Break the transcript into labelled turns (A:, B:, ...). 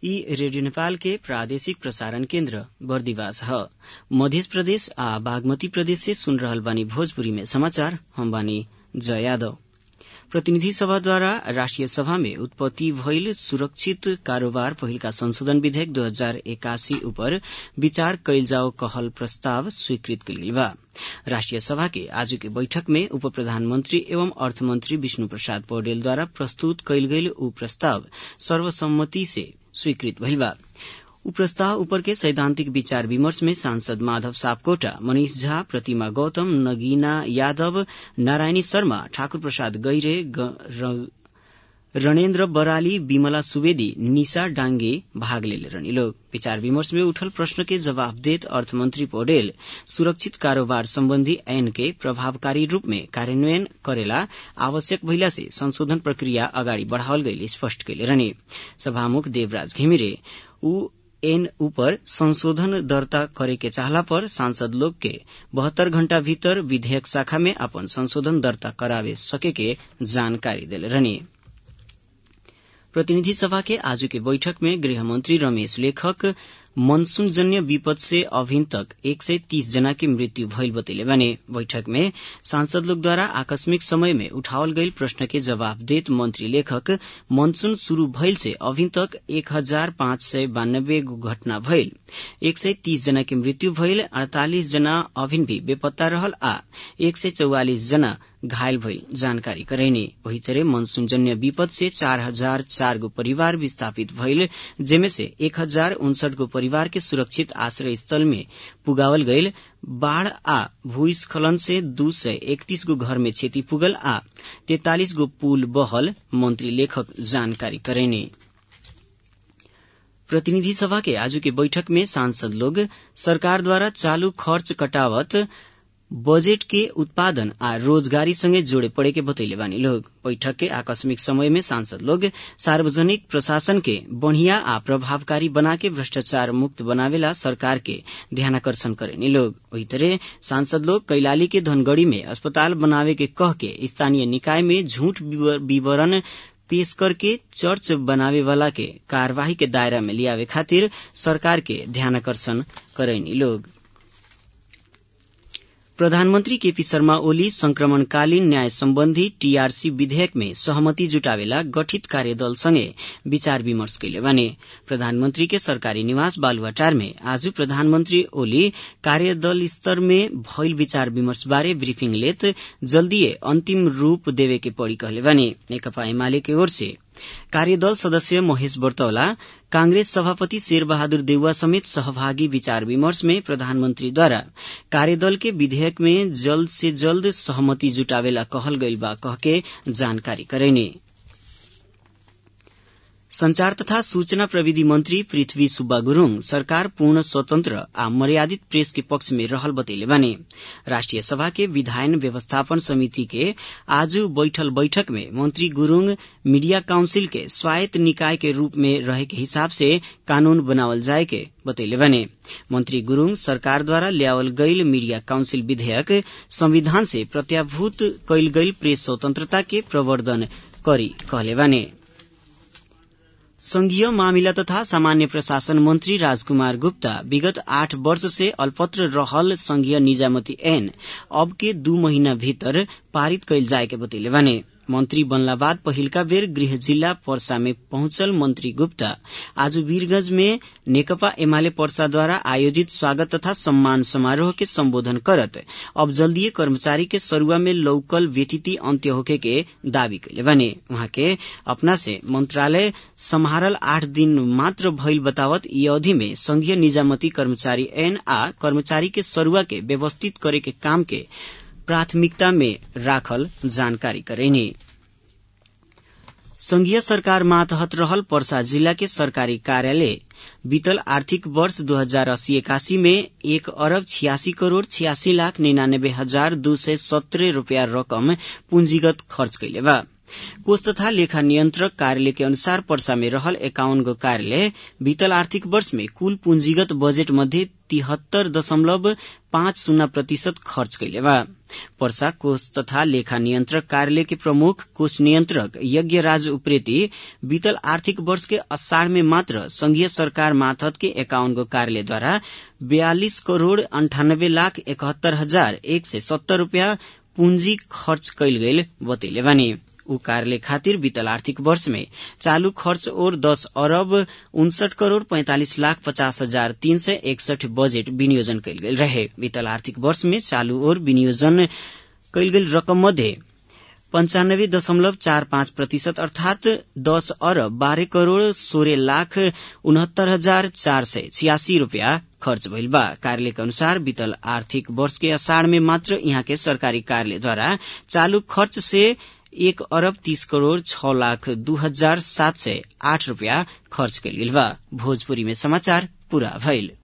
A: ई रेडियो नेपाल के प्रादेशिक प्रसारण केन्द्र बर्दिवास ह मध्य प्रदेश आ बागमती प्रदेश से सुन रहल बानी भोजपुरी में समाचार हम बानी जय यादव प्रतिनिधि सभाद्वारा राष्ट्रिय सभा में उत्पत्ति भइल सुरक्षित कारोबार पहिलका संशोधन विधेयक दू हजार एकासी उपर विचार कइल जाओ कहल प्रस्ताव स्वीकृत कइल गेल बा राष्ट्रिय सभा के आज के बैठक में उप प्रधानमंत्री एवं अर्थमंत्री विष्णु प्रसाद पौडेलद्वारा प्रस्तुत कइल गइल उ प्रस्ताव सर्वसम्मति से स्वीकृत भइल बा उ प्रस्ताव ऊपर के सैद्धांतिक विचार विमर्श में सांसद माधव सापकोटा मनीष झा प्रतिमा गौतम नगीना यादव नारायणी शर्मा ठाकुर प्रसाद गैरे रणेन्द्र बराली विमला सुवेदी निशा डांगे भाग लेले रहनी लोग विचार विमर्श में उठल प्रश्न के जवाब देत अर्थमंत्री पौडेल सुरक्षित कारोबार सम्बन्धी ऐन के प्रभावकारी रूप में कार्यान्वयन करेला आवश्यक भइला से संशोधन प्रक्रिया अगाडि बढ़ावल गइल स्पष्ट कैले रहने सभामुख देवराज घिमिरे उ एन ऊपर संशोधन दर्ता करे के चाहला पर सांसद लोग के बहत्तर घण्टा भीतर विधेयक शाखा में अपन संशोधन दर्ता करावे सके के जानकारी देले रहने प्रतिनिधि सभा के आज के बैठक में गृहमंत्री रमेश लेखक मनसून जन्य विपद से अभिन तक एक सय तीस जना की मृत्यु भइल बतैले बने बैठक में सांसद लोग द्वारा आकस्मिक समय में उठावल गईल प्रश्न के जवाब देत मंत्री लेखक मनसून शुरू भइल से अभिन तक एक हजार पाँच सय बानब्बे गो घटना भइल एक सय तीस जना की मृत्यु भइल अड़तालिस जना अभिन भी बेपत्ता रहल आ एक सय चौवालिस जना घायल भइल जानकारी करैने वही तरह मनसून जन्य विपद से चार हजार चार गो परिवार विस्थापित भइल जेमे से एक हजार उनसठ गो परिवार के सुरक्षित आश्रय स्थल में पुगावल गईल बाढ़ आ भूस्खलन से दू सय एकतीस गो घर में क्षति पुगल आ तैतालिस गो पुल बहल मंत्री लेखक जानकारी करैने प्रतिनिधि सभा के आज के बैठक में सांसद लोग सरकार द्वारा चालू खर्च कटावत बजेट के उत्पादन आ रोजगारी संगे जोड़े पड़े के बतैले बानी लोग बैठक के आकस्मिक समय में सांसद लोग सार्वजनिक प्रशासन के बढ़िया आ प्रभावकारी बना के भ्रष्टाचार मुक्त बनावेला सरकार के ध्यानाकर्षण करेनी लोग वही तरह सांसद लोग कैलाली के धनगढ़ी में अस्पताल बनावे के कह के स्थानीय निकाय में झूठ विवरण पेश करके चर्च बनावे वाला के कार्यवाही के दायरा में लियावे खातिर सरकार के ध्यानाकर्षण करैनी लोग प्रधानमन्त्री केपी शर्मा ओली संक्रमणकालीन न्याय सम्बन्धी टीआरसी विधेयक में सहमति जुटावेला गठित कार्यदलसँगै विचार विमर्श कैले भने प्रधानमन्त्री के सरकारी निवास बालुवाटार में आज प्रधानमन्त्री ओली कार्यदल स्तर में भइल विचार विमर्श बारे ब्रिफिङ लेत जल्दीए अन्तिम रूप देवे के पड़ी कहले भने नेकपा एमाले की ओर से कार्यदल सदस्य महेश बर्तौला कांग्रेस सभापति शेरबहादुर देउवा समेत सहभागी विचार विमर्श में प्रधानमन्त्रीद्वारा कार्यदल के विधेयक में जल्द से जल्द सहमति जुटावेला कहल गइल बा कहके जानकारी करैने संचार तथा सूचना प्रविधि मंत्री पृथ्वी सुब्बा गुरूङ सरकार पूर्ण स्वतन्त्र आ मर्यादित प्रेस के पक्ष में रहल बतैले बने राष्ट्रिय सभा के विधायन व्यवस्थापन समिति के आज बैठल बैठक में मंत्री गुरूङ मीडिया काउंसिल के स्वायत्त निकाय के रूप में रहे के हिसाब से कानून बनावल जाए के बतैले बने मंत्री गुरूङ सरकार द्वारा ल्यावल गईल मीडिया काउंसिल विधेयक संविधान से प्रत्याभूत कैल गईल प्रेस स्वतंत्रता के प्रवर्धन करी कहले बने संघीय मामिला तथा सामान्य प्रशासन मंत्री राजकुमार गुप्ता विगत आठ वर्ष से अल्पत्र रहल संघीय निजामती ऐन अब के दू महीना भीतर पारित कैल जाए के बतैले भने मन्त्री बनला बाद पहिलका बेर गृह जिल्ला पर्सा में पहुंचल मन्त्री गुप्ता आज वीरगंज में नेकपा एमाले पर्साद्वारा आयोजित स्वागत तथा सम्मान समारोह के सम्बोधन करत अब जल्दीय कर्मचारी के सरुआ में लौकल व्यतिथि अन्त्य होके के दावी कैले भने उहाँ के अपना से मंत्रालय सम्हारल आठ दिन मात्र भइल बतावत यी अवधि में संघीय निजामती कर्मचारी ऐन आ कर्मचारी के सरुआ के व्यवस्थित करे के काम के प्राथमिकता में राखल जानकारी करेनी संघीय सरकार मातहत रहल पर्सा जिला के सरकारी कार्यालय बीतल आर्थिक वर्ष दो हजार अस्सी इक्यासी में एक अरब छियासी करोड़ छियासी लाख निन्यानबे हजार दू सय सत्रह रूपियाँ रकम पूंजीगत खर्च कैले बा कोष तथा लेखा नियन्त्रक कार्यालय के अनुसार पर्सा में रहल एकाउन्न गो कार्यालय बीतल आर्थिक वर्ष में कुल पूंजीगत बजेट मध्ये तिहत्तर दशमलव पाँच शून्य प्रतिशत खर्च कैले बा पर्सा कोष तथा लेखा नियन्त्रक कार्यालय के प्रमुख कोष नियन्त्रक यज्ञ राज उप्रेती बीतल आर्थिक वर्ष के असाढ़ में मात्र संघीय सरकार माथत के एकाउन्न गो कार्यालयद्वारा बयालिस करोड़ अन्ठानब्बे लाख इकहत्तर हजार एक सय सत्तर रूपियाँ पूंजी खर्च कैल गईल बतैले बानी ऊ कार्यालय खातिर बीतल आर्थिक वर्ष में चालू खर्च और दस अरब उनसठ करोड़ पैंतालिस लाख पचास हजार तीन सय एकसठ बजेट विनियोजन कैल गेल रहे बीतल आर्थिक वर्ष में चालू और विनियोजन कैल गेल रकम मध्ये पंचानब्बे दशमलव चार पाँच प्रतिशत अर्थात दस अरब बाह्र करोड़ सोह्र लाख उनहत्तर हजार चार सय छियासी रूपियाँ खर्च भइल बा कार्यालय के अनुसार बीतल आर्थिक वर्ष के असाढ़ में मात्र यहाँ के सरकारी कार्यालयद्वारा चालू खर्च से एक अरब तीस करोड़ छ लाख दू हजार सात सय आठ रूपियाँ खर्च कैल गेल बा भोजपुरी में समाचार पूरा भइल